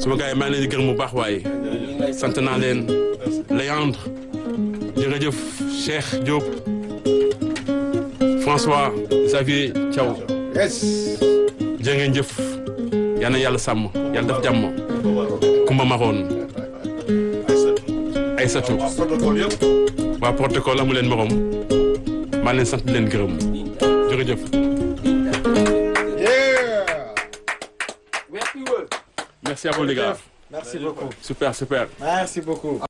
sama gars yi maa ngi leen di gërëm bu baax waaye sant naa leen Léandre jërëjëf Cheikh Diop François Xavier Thiaw yes jërë ngeen jëf yal na yàlla sàmm yàlla def jàmm Kumba Maroon Aïssatou protocole yëpp waa protocole amu leen morom maa leen sant leen gërëm jërëjëf yeah merci à vous les gars merci beaucoup super super merci beaucoup